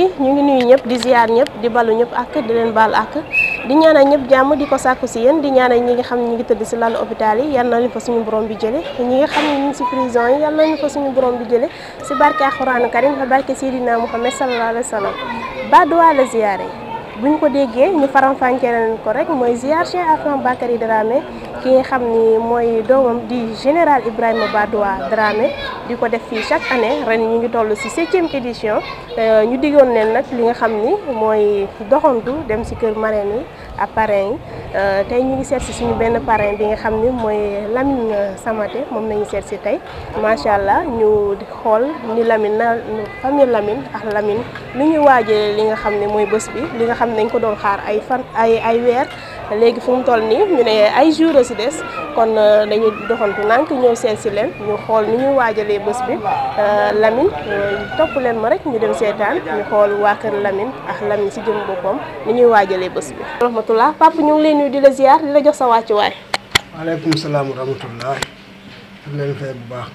ñu ngi nuyu ñëpp di ziar ñëpp di balu ñëpp ak di leen baal ak di ñaanal ñëpp jàmm di ko sàkku si yéen di ñaanal ñi nga xam ne ñi ngi tëdd si lalu hôpital yi yal na leen fa suñu borom bi jële ñi nga xam ne ñu ngi si prison yi yal na leen fa suñu borom bi jële si barke alxuraanu karim fa barke Seydina Muhammad sallallahu alayhi wa sallam ba duwaa la ziyaare bu ñu ko déggee ñu faram-fàccee leen ko rek mooy ziar Cheikh Afan Bakary Dramé ki nga xam ni mooy doomam di général Ibrahima Badoua Dramé di ko def fii chaque année ren ñu ngi toll ci septième édition ñu diggoon leen nag li nga xam ni mooy doxantu dem ci kër marraine yi ak parrain yi tey ñu ngi seet ci suñu benn parrain bi nga xam ni mooy Lamine Samaté moom nañu seet ci tey macha allah ñu di xool ni Lamine na famille Lamine ak Lamine lu ñuy waajee li nga xam ne mooy bés bi li nga xam ne dañ ko doon xaar ay fan ay ay weer léegi fu mu toll nii ñu ne ay jours a ci des kon dañuy doxantu nànk ñëw seet ci leen ñu xool ni ñuy waajalee bés bi Lamine topp leen ma rek ñu dem seetaan ñu xool waa kër Lamine ak Lamine ci jëm boppam ni ñuy waajalee bés bi. rahmatullah papa ñu ngi lay nuyu di la ziar di la jox sa wàccuwaay. waaleykum salaam wa rahmatullah di leen fay bu baax.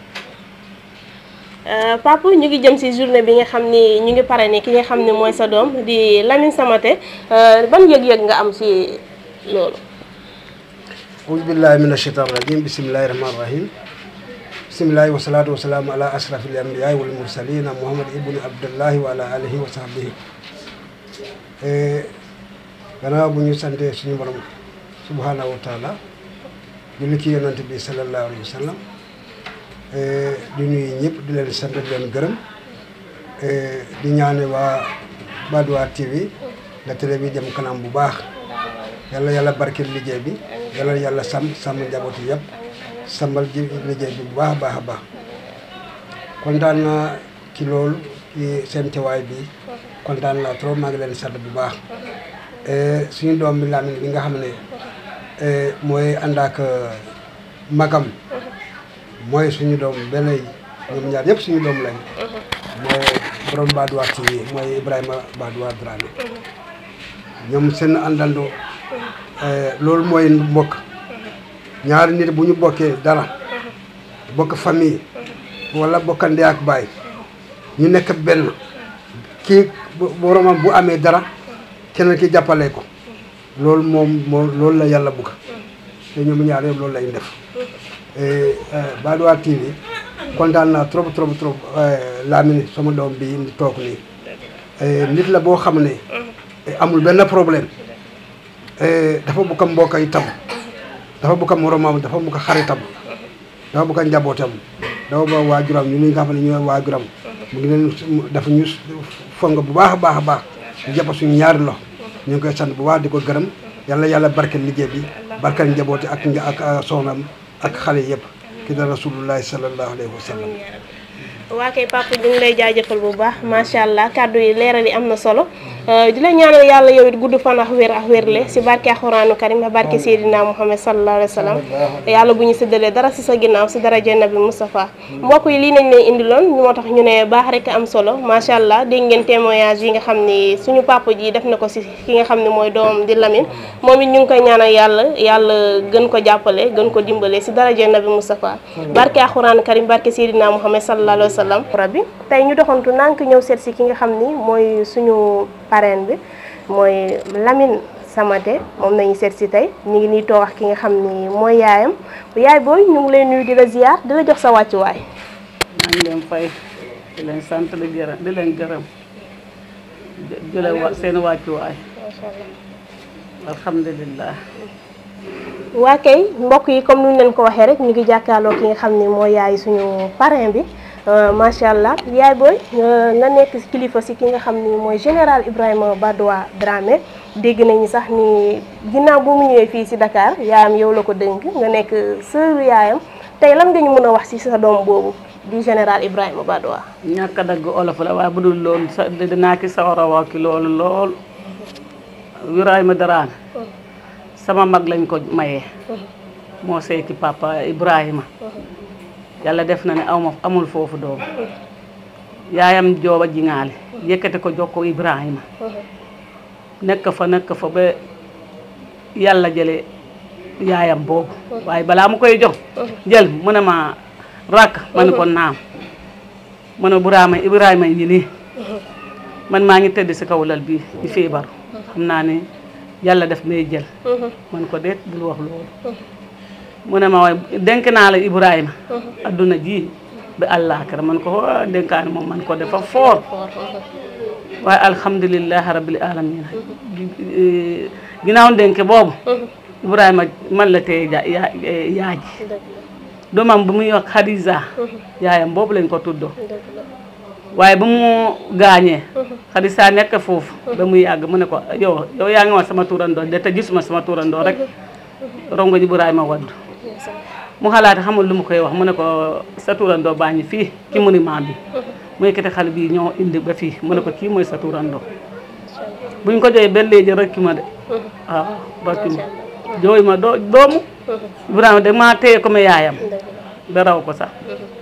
papa ñu ngi jëm ci journée bi nga xam ni ñu ngi pare ni ki nga xam ne mooy sa doom di Lamine Samaté ban yëg-yëg nga am ci loolu. auzu billahi min ashaitan rajim bismillahi rahmani rahim bismillahi wa salaatu wa salaamu ala ashrafil anbiyaai wal mursalina muhammad ibnu abdullahi wa ala alihi wa sahbihi gannaaw bu ñu sante suñu borom subhanahu wa taala julli ci yonante bi sallallahu alayhi wa sallam di nuyu ñëpp di leen sant di leen gërëm di ñaane waa Badoua TV la télé bi dem kanam bu baax yàlla yàlla barkeel liggéey bi yàlla yàlla sàmm sàmm njaboot yi yëpp sàmmal ji liggéey bi bu baax a baax a baax kontaan naa ci loolu ci seen teewaay bi kontaan naa trop maa ngi leen sant bu baax suñu doom bi Lamine bi nga xam ne mooy ànd ak magam mooy suñu doom benn ñoom ñaar yëpp suñu doom lañ mooy borom Badoua TV mooy Ibrahima Badoua Dramé ñoom seen àndandoo loolu mooy mbokk ñaari nit bu ñu bokkee dara bokk famille wala bokka ndey ak baay ñu nekk benn kii boromam bu amee dara keneen ki jàppale ko loolu moom moo loolu la yàlla bugg te ñoom ñaar yëpp loolu lay def Badoua TV kontaan naa trop trop trop Lamine sama doom bi indi toog nii nit la boo xam ne amul benn problème dafa bugg a mbokk itam dafa bugg a moromam dafa bugg a xaritam dafa bugg a njabootam dafa ba waajuram ñu ni nga xam ne ñooy waajuram mu ngi leen dafa ñu fonk bu baax a baax a baax ñu jàpp suñu ñaari loxo ñu ngi koy sant bu baax di ko gërëm yàlla yàlla barkeel liggéey bi barkeel njabooti ak ak soxnam ak xale yëpp ki da rasulullahi sallallahu alayhi wa sallam waa kay papa ñu ngi lay jaajëfal bu baax macha allah kàddu yi leeral yi am na solo di la ñaanal yàlla yow it gudd fan ak wér ak wérle si barke alxuraanu karim ak barke Seydina Muhammad sallallahu alayhi wa sallam yàlla bu ñu séddalee dara si sa ginnaaw si dara nabi Moustapha mbokk yi lii nañ leen indiloon ñu moo tax ñu ne baax rek am solo macha allah dégg ngeen témoignage yi nga xam ni suñu papa ji def na ko si ki nga xam ne mooy doom di Lamine moom it ñu ngi koy ñaanal yàlla yàlla gën ko jàppale gën ko dimbale si dara nabi Moustapha barke alxuraanu karim barke Seydina Muhammad sallallahu alayhi wa sallam rabbi tey ñu doxantu nànk ñëw seet si ki nga xam ni mooy suñu parrain bi mooy Lamine Samaté moom nañu seet si tey ñu ngi nii toog ak ki nga xam ni mooy yaayam yaay booy ñu ngi leen nuyu di la ziar di la jox sa wàccuwaay. maa ngi leen fay di leen sant di gërëm di leen gërëm di la wa seen wàccuwaay. macha allah. alhamdulilah. waa kay mbokk yi comme ni ñu leen ko waxee rek ñu ngi jàkkaarloo ki nga xam ni mooy yaay suñu parrain bi. macha allah yaay booy nga nekk kilifa si ki nga xam ni mooy général Ibrahima Badoua Dramé dégg nañu sax ni ginnaaw bu mu ñëwee fii si Dakar yaayam yow la ko dénk nga nekk sœur yaayam tey lan nga ñu mën a wax si sa doom boobu di général Ibrahima Badoua. ñàkk a dagg olof la waaye bu dul loolu sa dinaa ki sawar a wax ki loolu lool Ibrahima Dramé sama mag lañ ko mayee moo seeki papa Ibrahima. yàlla def na ne aw ma amul foofu doom yaayam jooba jingaale yëkkati ko jox ko Ibrahima nekk fa nekk fa ba yàlla jële yaayam boobu waaye balaa mu koy jox jël mu ne ma rakk ma ne ko naam mu ne Ibrahima Ibrahima ngi nii man maa ngi tëdd si kaw lal bii di feebaru xam naa ne yàlla def may jël man ko déet bul wax loolu mu ne ma waaye dénk naa la Ibrahima adduna ji bi àllaaxira man ko waa dénkaane moom man ko dafa foor waaye alhamdulilahi rabbil alamina ginnaaw dénk boobu Ibrahima man la teye ja yaa yaaji doomam bu muy wax Khadija yaayam boobu lañ ko tuddoo waaye ba mu gaañee Khadija nekk foofu ba mu yàgg mu ne ko yow yow yaa ngi wax sama turandoo de te gisuma sama turandoo rek rongo Ibrahima waddu mu xalaat xamul lu mu koy wax mu ne ko sa turandoo baa ngi fii ci monument bi mu yëkkati xale bi ñoo indi ba fii mu ne ko kii mooy sa turandoo buñ ko joxee ba léegi rek ma de waaw barki ma jooy ma doo doomu Ibrahima de maa téye ko ma yaayam ba raw ko sax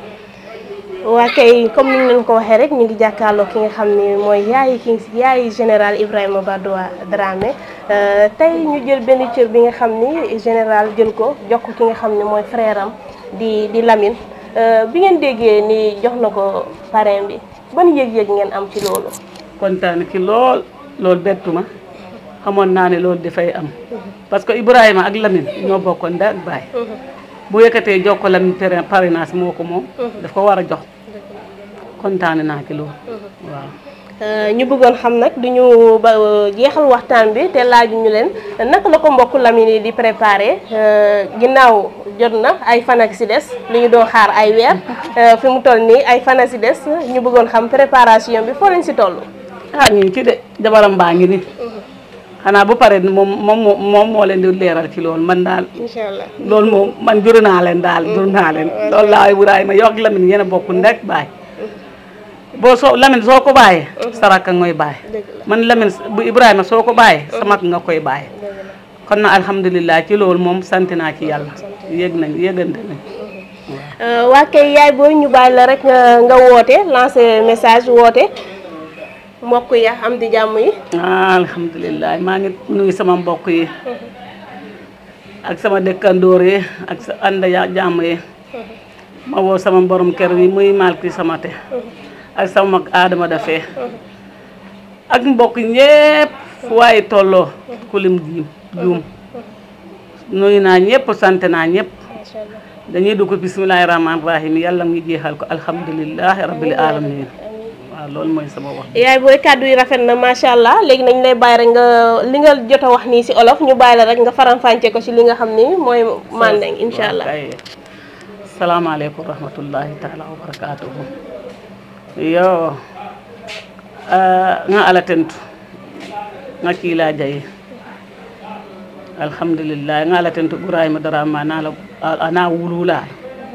waa kay comme ni ñu leen ko waxee rek ñu ngi jàkkaarloo ki nga xam ne mooy yaayi ki yaayi général Ibrahima Badoa Dramé tey ñu jël benn cër bi nga xam ni général jël ko jox ko ki nga xam ne mooy frère am di di Lamine bi ngeen déggee ni jox na ko parrain bi ban yëg-yëg ngeen am ci loolu. kontaan ki lool loolu bettu ma xamoon naa ne loolu dafay am parce que Ibrahima ak Lamine ñoo bokkoon ndey ak baay bu yëkkatee jox ko Lamine parrainage moo ko moom daf ko war a jox kontaan naa ci loolu waaw. ñu bëggoon xam nag du ñu ba jeexal waxtaan bi te laaju ñu leen naka la ko mbokk Lamine yi di préparé ginnaaw jot na ay fan ak si des li ñu doon xaar ay weer fi mu toll nii ay fan ak si des ñu bëggoon xam préparation bi foo leen si toll. ah ñu ngi ci de jabaram baa ngi ni xanaa bu pare moom moom moom moo leen di leeral ci loolu man daal. incha allah loolu moom man jur naa leen daal jur naa leen. loolu laa Ibrahima yokk Lamine yéen a bokk ndek baay. boo soo Lamine soo ko bàyyee saraka ngoy bàyyi man Lamine bu Ibrahima soo ko bàyyee samak nga koy bàyyi kon na alhamdulilah ci loolu moom sant naa ci yàlla yëg nañ yëgante nañ waa kay yaay booy ñu bàyyi la rek nga woote lancer message woote mbokk ya am di jàmm yi ah alhamdulilah maa ngi nuyu sama mbokk yi ak sama dëkkandoor yi ak sa ànd ya jàmm yi ma woo sama borom kër yi muy malki sama te ak sama mag Adama dafee ak mbokk ñépp fu waaye tolloo kulim jiim juum nuyu naa ñëpp sant naa ñëpp dañuy dugg bismillahi rahmaani rahim yàlla ngi jeexal ko alhamdulilahi rabbil alamin waaw loolu mooy sama wax yaay booy kàddu yi rafet na macha allah léegi nañ lay bàyyi rek nga li nga jot a wax nii si olof ñu bàyyi la rek nga faram-fàcce ko si li nga xam ni mooy mandeng incha allah salaamaaleykum rahmatullahi taala wa barakatuhu yo nga ala tentu nga kiila jayi alhamdulillah nga ala tentu ibrahima darama anala ana wulula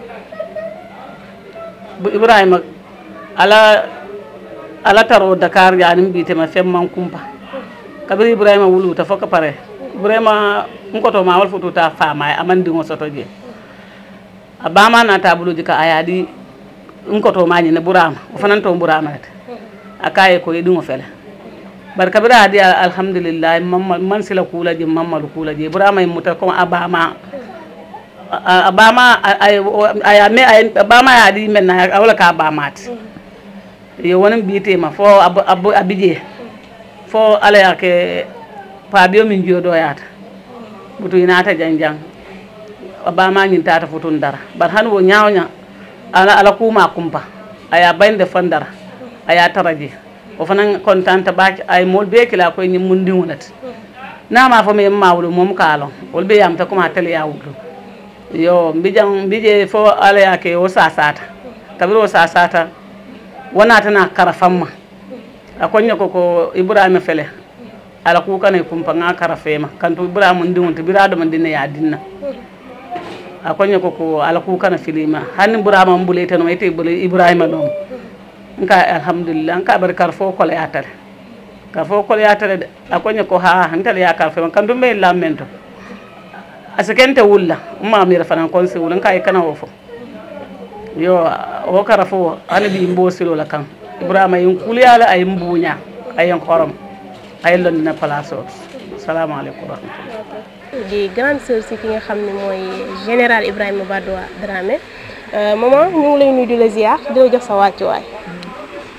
bu ibrahima ala ala taro dakar yanim mbitema femman kumpa kabiri ibrahima wuluta foka pare ibrahima nkoto ma wal fututa fama amandiŋo soto je a bama nata buluji ka ayadi nkoto mañi ne burama o fanan to burama rete a kaye ko yeɗiŋo fele bari kabira adi alhamdulillah mamma man sila kula je mammalu kula je burama muta comme a bama a bama aya me a bama ya di menna a wala ka bamati yo wonen mbiyetema fo a bije fo ala yake paabiyo min joɗoyata butu inata jang jang a bamañin tata futun dara bar han wo ñawña ala ala kuma kumpa aya baynde fan dara aya taraje o fana contante ɓaake ay mol be kila koye ñim mun ndiŋolati nama fo mi mawɗo mom kaalon wol ɓe yamta comme a télé ya wuɗɗum yo mbijan mbije fo ala yake o sasata kabiri o sasata wonatana kara famma a koña koko ibrahima fele ala kukane kumpa nga kara fema kanto ibrahima ndiŋolti biraɗoma dinne ya dinna a koña koko ala kukana filima hanni ibrahima mbuleyteno ete bole ibrahima ɗom nka alhamdulillah nka bari kar fo kole yatale kar fo kole yatale de a koña ko ha ntele ya kar fema kanto mbe lammen to a sikente wulla mamira fanan kon si wula nka i kana wo fo yo wo kara fo hani bi mbosilo la kan ibrahima yin kuliyala ay mbuña ayen xorom ay londina place o salamu aleykum rahmatullah di grande sœur si ki nga xam ne mooy général Ibrahima Badoa Dramé maman ñu ngi lay nuyu di la ziar di la jox sa wàccuwaay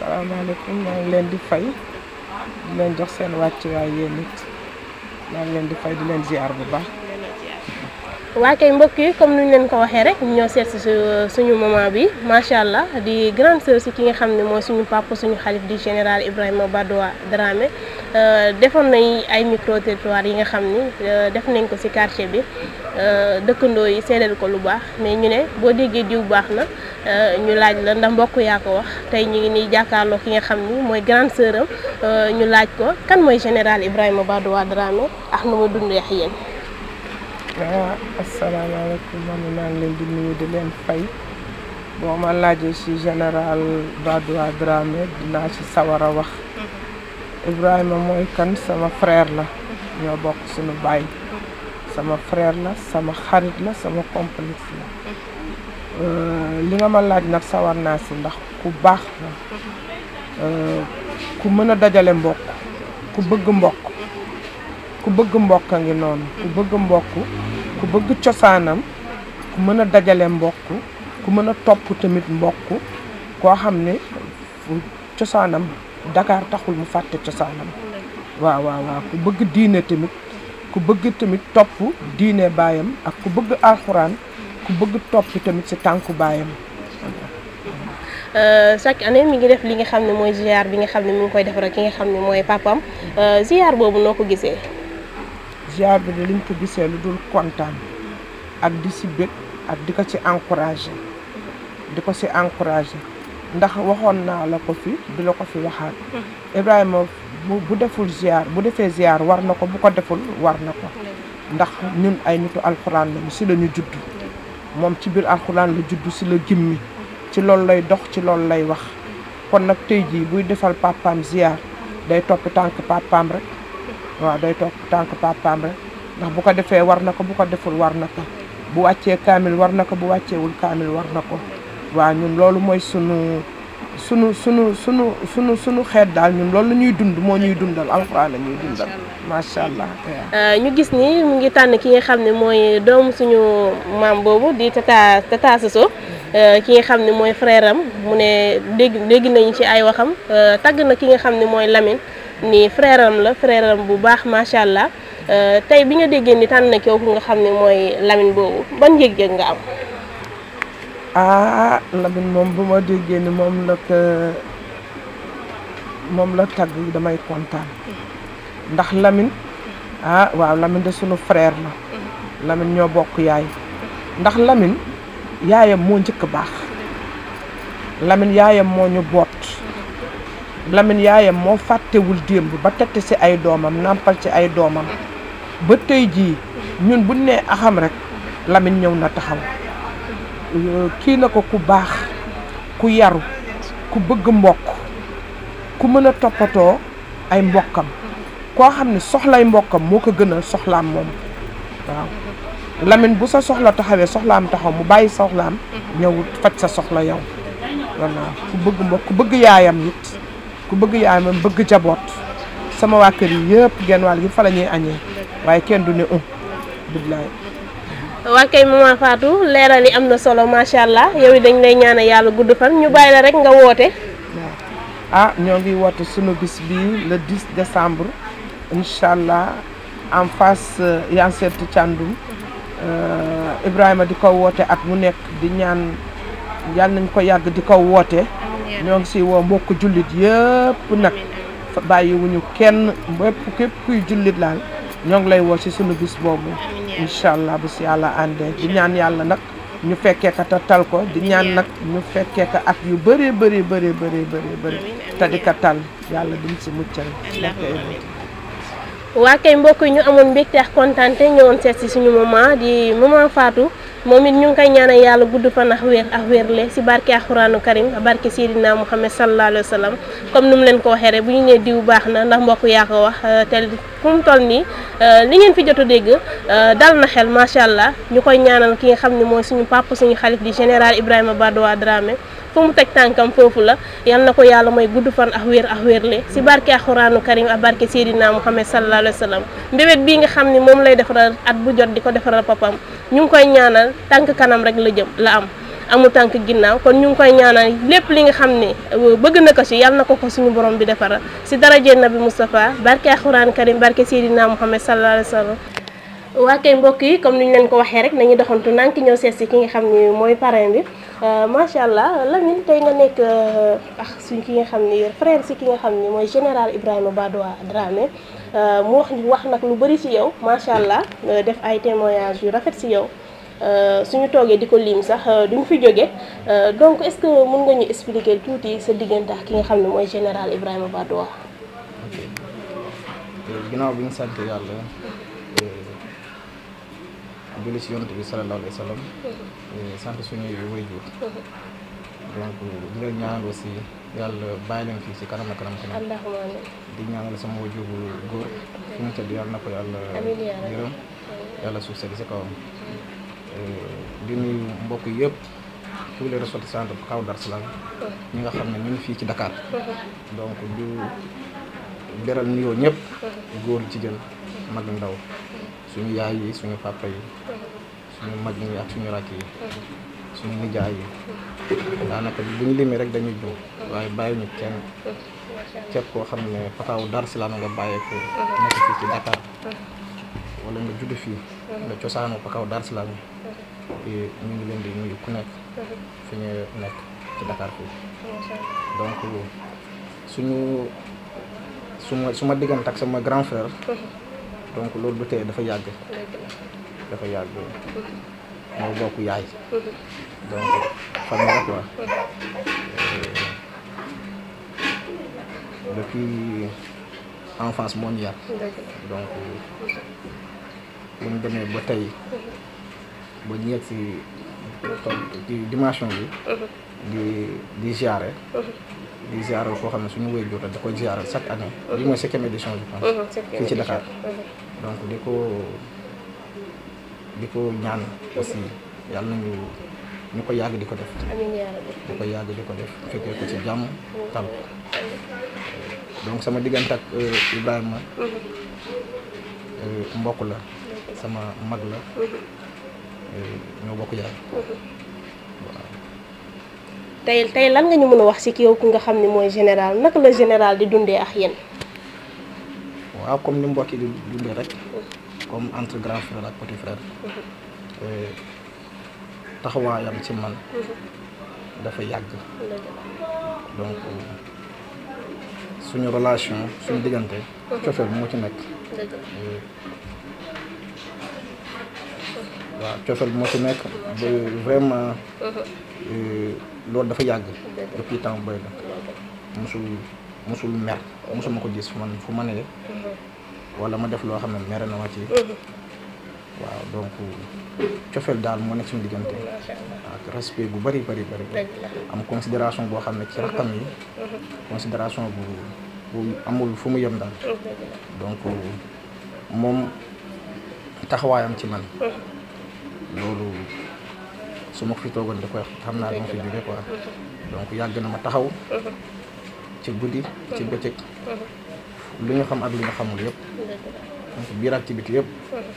salaamaaleykum maa ngi leen di fay di leen jox seen wàccuwaay yéen it maa ngi leen di fay di leen ziar bu baax. waa kay mbokk yi comme ni ñu leen ko waxee rek ñoo seet si suñu maman bi macha allah di grande sœur si ki nga xam ne mooy suñu papa suñu xalif di général Ibrahima Badoa Dramé defoon nañ ay micro territoire yi nga xam ni def nañ ko si quartier bi dëkkandoo yi seedeel ko lu baax mais ñu ne boo déggee diw baax na ñu laaj la ndax mbokk yaa ko wax tey ñu ngi nii jàkkaarloo ki nga xam ni mooy grande sœur am ñu laaj ko kan mooy général Ibrahima Badoa Dramé ak nu mu dundee ak yéen. waaw asalaamaaleykum man maa ngi leen di nuyu di leen fay boo ma laajee ci général Badoa Dramé dinaa ci sawar a wax Ibrahima mooy kan sama frère la ñoo bokk suñu baay sama frère la sama xarit la sama complice la li nga ma laaj nag sawar naa ci ndax ku baax la ku mën a dajale mbokk ku bëgg mbokk ku bëgg mbokk a ngi noonu ku bëgg mbokk ku bëgg cosaanam ku mën a dajale mbokk ku mën a topp tamit mbokk koo xam ne cosaanam Dakar taxul mu fàtte cosaanam waaw waaw waaw ku bëgg diine tamit ku bëgg tamit topp diine baayam ak ku bëgg alxuraan ku bëgg topp tamit ci tànku baayam chaque année mi ngi def li nga xam ne mooy ziar bi nga xam ne mi ngi koy defar ki nga xam ne mooy papam ziar boobu noo ko gisee. ziar bi de liñ ko gisee lu dul kontaan ak di si bég ak di ko ci encouragé di ko ci encouragé ndax waxoon naa la ko fi di la ko fi waxaat Ibrahima bu bu deful ziar bu defee ziar war na ko bu ko deful war na ko ndax ñun ay nitu alxuraan lañu si la ñu judd moom ci biir alxuraan la judd si la gimmi ci loolu lay dox ci loolu lay wax kon nag tey jii buy defal papaam ziar day topp tànk papaam rek waaw day topp tànk papaam rek ndax bu ko defee war na ko bu ko deful war na ko bu wàccee kaamil war na ko bu wàcceewul kaamil war na ko waaw ñun loolu mooy sunu sunu sunu sunu sunu sunu xeet daal ñun loolu la ñuy dund moo ñuy dundal alxuraan la ñuy dundal macha allah. ñu gis ni mu ngi tànn ki nga xam ne mooy doomu suñu maam boobu di tata tata Soso ki nga xam ne mooy frère am mu ne dégg dégg nañu ci ay waxam tagg na ki nga xam ne mooy Lamine. ni frère am la frère am bu baax macha allah tey bi nga déggee ni tànn na kooku nga xam ne mooy Lamine boobu ban yëg-yëg nga am. ah Lamine moom bu ma déggee ni moom la ko moom la tagg damay kontaan ndax Lamine ah waaw Lamine de sunu frère la Lamine ñoo bokk yaay ndax Lamine yaayam moo njëkk baax Lamine yaayam moo ñu boot. Lamine yaayam moo fàttewul démb ba tette ci ay doomam nàmpal ci ay doomam ba tey jii ñun buñ nee axam rek Lamine ñëw na taxaw kii na ko ku baax ku yaru ku bëgg mbokk ku mën a toppatoo ay mbokkam koo xam ne soxlay mbokkam moo ko gënal soxlaam moom waaw Lamine bu sa soxla taxawee soxlaam taxaw mu bàyyi soxlaam ñëw faj sa soxla yow voilà ku bëgg mbokk ku bëgg yaayam it ku bëgg yaayam bëgg jaboot sama waa kër yi yëpp genn wàll gi fa la ñuy añee waaye kenn du ne um billaay waa kay maman Fatou leeral yi am na solo macha allah yow it dañ lay ñaanal yàlla gudd fan ñu bàyyi la rek nga woote. ah ñoo ngi woote sunu bis bi le 10 décembre incha allah en face Yancet Thiandoum Ibrahima di ko woote at mu nekk di ñaan yàlla nañ ko yàgg di ko woote. ñoo ngi si woo mbokk jullit yëpp nag bàyyiwuñu kenn bépp képp kuy jullit laal ñoo ngi lay woo si sunu bis boobu incha allah bu si yàlla àndee di ñaan yàlla nag ñu fekkee ka te tal ko di ñaan nag ñu fekkee ka at yu bëree bëri bëri bëri bëri bëri te di ka tal yàlla duñ si muccal waa kay mbokk yi ñu amoon mbégte ak kontaan te ñëwoon seet si suñu maman di maman Fatou moom it ñu ngi koy ñaanal yàlla gudd fan ak wér ak wérle si barke alxuraanu karim barke Seydina Muhammad sallallahu alayhi wa sallam comme ni mu leen ko waxee rek bu ñu nee diw baax na ndax mbokk yaa ko wax te fu mu toll nii li ngeen fi jot a dégg dal na xel macha allah ñu koy ñaanal ki nga xam ne mooy suñu papa suñu xalif di général Ibrahima Badoa Dramé fu mu teg tànkam foofu la yal na ko yàlla mooy gudd fan ak wér ak wérle si barke alxuraanu karim ak barke Seydina Muhammad sallallahu alayhi wa sallam mbébét bii nga xam ne moom lay defaral at bu jot di ko defaral papam ñu ngi koy ñaanal tànk kanam rek la jëm la am amul tànk ginnaaw kon ñu ngi koy ñaanal lépp li nga xam ne bëgg na ko ci yàlla na ko ko suñu borom bi defara ci daraje nabi Moustapha barke alxuraan karim barke Seydina Muhammad sallallahu alayhi wa sallam waa kay mbokk yi comme ni ñu leen ko waxee rek nañu doxantu nank ñëw seet si ki nga xam ni mooy parrain bi macha allah Lamine tey nga nekk ak suñ ki nga xam ni frère si ki nga xam ni mooy général Ibrahima Badoa Dramé mu wax wax nag lu bëri si yow macha allah def ay témoignages yu rafet si yow suñu toogee di ko lim sax duñ fi jóge donc est-ce que mën nga ñu expliquer tuuti sa diggante ak ki nga xam ne mooy général Ibrahima Badoa. ginnaaw bi ñu sant yàlla. julli ci yonent bi sallallahu alayhi wa sallam sant suñuy waajur donc di leen ñaanal aussi yàlla bàyyi leen fii ci kanam a kanam kanam allahumma amiin di ñaanal sama waajur bu góor fi mu tëdd yàlla na ko yàlla Amiin yaa rabbi. yërëm yàlla suuf sedd ci kawam di nuyu mbokk yëpp tous les ressortissants de kaw Dar Salaam ñi nga xam ne ñu ngi fii ci Dakar donc du beral nuyoo ñëpp góor jigéen mag ndaw suñu yaay yi suñu papa yi suñu mag ñi ak suñu rakk yi suñu nijaay yi daanaka bu ñu limee rek dañuy jum waaye bàyyi ñu kenn képp koo xam ne pataawu Dar Salaam nga bàyyeeko nekk fii ci Dakar wala nga judd fii nga cosaanoo pakaaw Dar Salaam yi ñu ngi leen di nuyu ku nekk fi ñu nekk ci Dakar fii donc suñu suma su ma diggante ak sama grand frère donc loolu du tee dafa yàgg dafa yàgg moo bokk yaay donc famille la quoi Euh, depuis enfance moo ñu yar donc bu ñu demee ba tey ba ñu yegg si ci dimension bi di di ziare di ziare koo xam ne suñu wéy jota da koy ziare chaque année bi mooy cinquième édition je pense fii ci Dakar donc di ko di ko ñaan aussi yàlla nañu ñu ko yàgg di ko def amiin yaa rabbi di ko yàgg di ko def fekkee ko ci jàmm tal donc sama diggante ak euh, Ibrahima euh, mbokk la sama mag la euh, ñoo bokk yaay tey tey lan nga ñu mën a wax ci ki yow ku nga xam ne mooy général naka la général di dundee ak yéen. waaw comme ni mbokk yi di dundee rek comme entre grand frère ak petit frère Euh, taxawaayam ci man dafa yàgg donc suñu relation suñu diggante cofeel moo ci nekk Euh, waaw cofeel moo ci nekk ba vraiment euh, loolu dafa yàgg depuis temps boy la musul musul mer musuma ko gis fu man fu ma ne wala ma def loo xam ne mere na ma ci waaw donc cofeel daal moo nekk suñu diggante ak respect bu bari bari bari am considération boo xam ne ci rakkam yi considération bu bu amul fu mu yem daal donc moom taxawaayam ci man loolu su ma ko fi toogoon di koy xam naa dama fi jóge quoi donc yàgg na ma taxaw ci guddi ci bëccëg lu ñu xam ak lu ñu xamul yëpp donc biir activité yëpp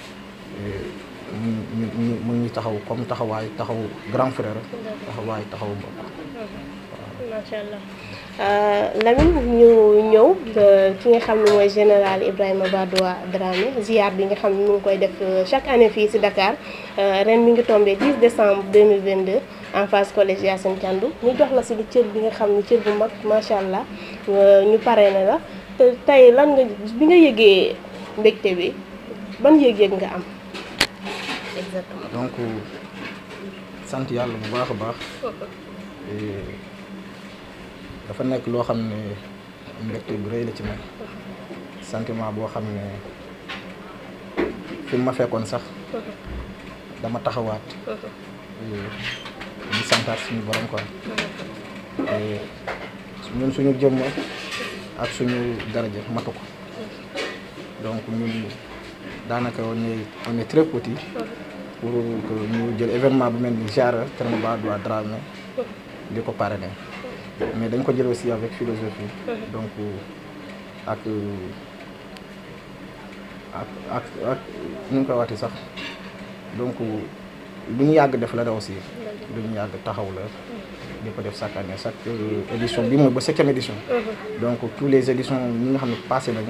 ñu ñu ñu mu ngi taxaw comme taxawaay taxaw grand frère taxawaay taxaw mbokk macha allah Lamine ñu ñëw ki nga xam ne mooy général Ibrahima Badoa Dramé ziar bi nga xam ne mu ngi koy def chaque année fii ci Dakar ren mi ngi tombé 10 décembre 2022 en phase collège Yacine Thiandou ñu jox la ci li cër bi nga xam ne cër bu mag macha allah ñu pare na la te tey lan nga bi nga yëgee mbégte bi ban yëg-yëg nga am exactement. donc sant yàlla bu baax a baax dafa nekk loo xam ne mbégte bu rëy la ci man sentiment boo xam ne fi mu ma fekkoon sax dama taxawaat di santaat suñu borom quoi ñun suñu jëmm ak suñu daraja matu ko donc ñun daanaka on est on est très petit pour que ñu jël événement bu mel ni genre Ibrahima Badoa Dramé di ko parrainer mais dañ ko jël aussi avec philosophie donc ak ak ak ak nu ñu koy waxee sax donc lu ñu yàgg def la da aussi lu ñu yàgg taxaw la di ko def chaque année chaque édition bi mooy ba septième édition donc tous les éditions ñi nga xam ne passé nañu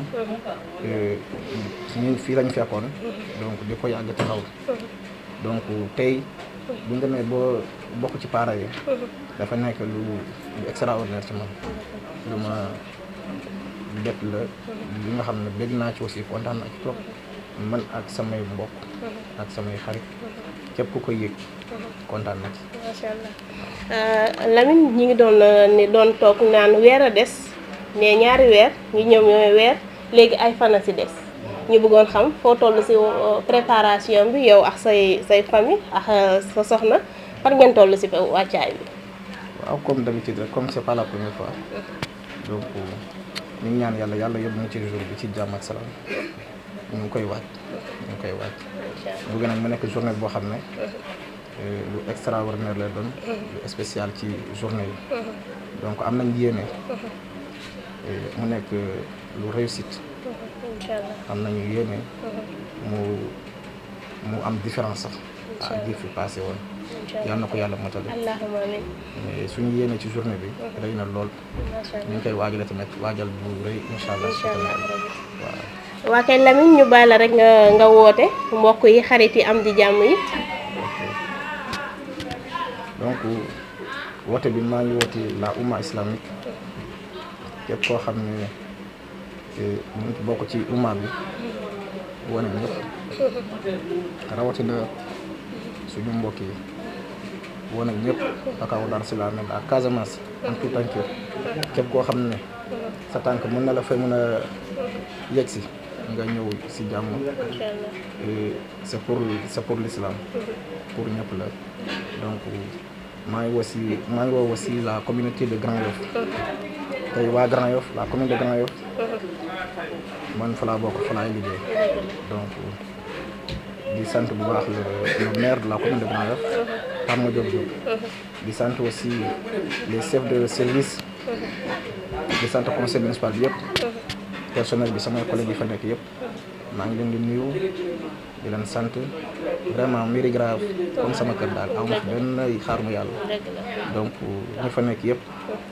ñun fii lañu fekkoon donc di ko yàgg taxaw donc tey bu ñu demee ba bokk ci parents yi dafa nekk lu lu extraordinaire ci man lu ma bett la li nga xam ne bégg naa ci aussi kontaan naa ci trop man ak samay mbokk ak samay xarit képp ku ko yëg kontaan na ci macha allah Lamine ñi ngi doon ni doon toog naan weer a des mais ñaari weer ñu ñëw ñooy weer léegi ay fan a si des ñu bëggoon xam foo toll si préparation bi yow ak say say famille ak sa soxna fan ngeen toll si wàccaay bi. waaw comme d'habitude rek comme c'est pas la première fois donc ñu ngi ñaan yàlla yàlla yóbbu ñu ci jour bi ci jàmm ak salaam ñu ngi koy waaj ñu ngi koy waaj bëgg nañ mu nekk journée boo xam ne lu extraordinaire lay doon lu spécial ci journée yi donc am nañ yéene mu nekk lu réussite am nañu yéene mu mu am différence sax ak ji fi passé woon yal na ko yàlla motali allahumma amiin mais suñu yéene ci journée bi rëy na lool ñu ngi koy waajale tamit waajal bu rëy incha allah waaw waa kay Lamine ñu bàyyi la rek nga nga woote mbokk yi xarit yi am di jàmm yi donc woote bi maa ngi woote la umma islamique képp koo xam ne mu ngi bokk ci umma bi wane ñëpp rawatina suñu mbokk yi wane ñëpp akaw Dar Salaam ak Casamance en tout tànk képp koo xam ne sa tànk mën na la fay mën a yegg si nga ñëw si jàmm c'est pour c'est pour l'islam pour ñëpp la donc maa ngi woo si maa ngi woo aussi la communauté de Grand Yoff tey waa Grand Yoff la commune de Grand Yoff man fa laa bokk fa laay liggéey donc di sant bu baax le maire de la commune de Grand Yoff Pape Madiop Diop di sant aussi les chefs de service di sant conseil municipal bi yëpp personnel bi samay collègues yi fa nekk yëpp maa ngi leen di nuyu di leen sant vraiment mbiri grave comme sama kër daal amu fi benn xaar mu yàlla donc ñi fa nekk yëpp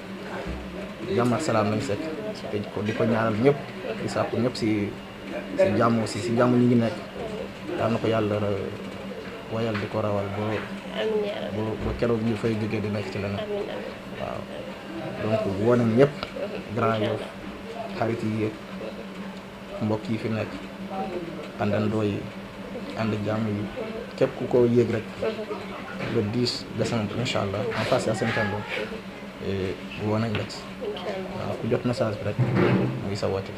jàmm ak salaam lañ sekk te ko di ko ñaanal ñëpp di sàkku ñëpp si si jàmm aussi si jàmm ñi ngi nekk daal na ko yàlla wayal di ko rawal ba ba keroog ñu fay jógee di nekk ci leneen waaw donc woo nañ ñëpp Grand Yoff xarit yi yéeg mbokk yi fi nekk àndandoo yi ànd jàmm yi képp ku ko yéeg rek le 10 décembre incha allah en face à Saint-Andou woo nañ la ci waaw ku jot message bi rek muy sa woote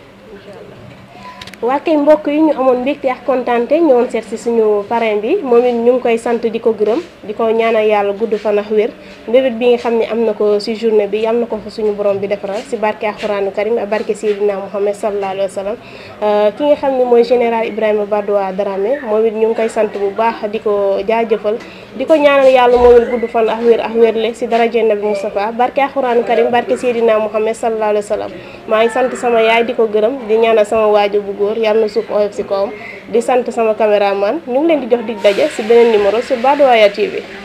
waa kay mbokk yi ñu amoon mbégte ak kontaante ñëwoon seet si suñu parrain bi moom it ñu ngi koy sant di ko gërëm di ko ñaanal yàlla gudd fan ak wér mbébét bi nga xam ne am na ko si journée bi am na ko fa suñu borom bi defaral si barke alxuraanu karim ak barke Seydina Muhammad sallallahu alayhi wa sallam ki nga xam ne mooy général Ibrahima Badoua Dramé moom it ñu ngi koy sant bu baax di ko jaajëfal di ko ñaanal yàlla moom it gudd fan ak wér ak wérle si daraje Nabi Moustapha barke alxuraanu karim barke Seydina Muhammad sallallahu alayhi wa sallam maa ngi sant sama yaay di ko gërëm di ñaanal sama waajur bu góor yàlla na suuf oyof si kawam di sant sama caméraman ñu ngi leen di jox dig daje si beneen numéro sur Badoaya TV